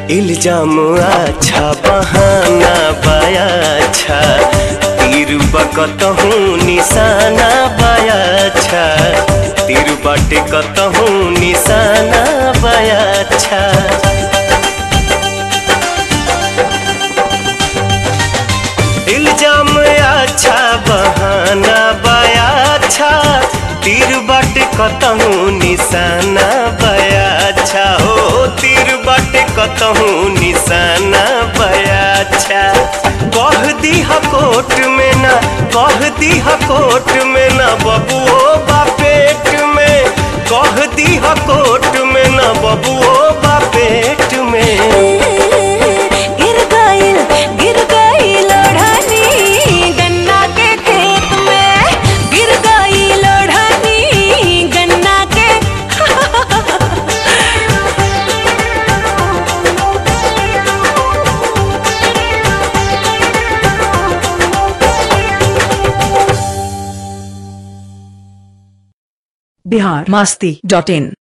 इल्जाम अच्छा बहाना बाया अच्छा तीर बकतहूँ निशाना बाया अच्छा तीर बाटे कतहूँ निशाना बाया अच्छा इल्जाम अच्छा बहाना बाया अच्छा तीर बाटे कतहूँ निशाना बाया अच्छा हो तीर बाटे कतहूँ निशाना बाया अच्छा कह दी कोट में ना कह दी कोट में ना बबुओ बापेट में कह दी कोट में ना बबुओ बापेट में गिर गइल गिर गइल ओढ़नी गन्ना के खेत में गिर गइल ओढ़नी गन्ना के बिहार मस्ती डॉट इन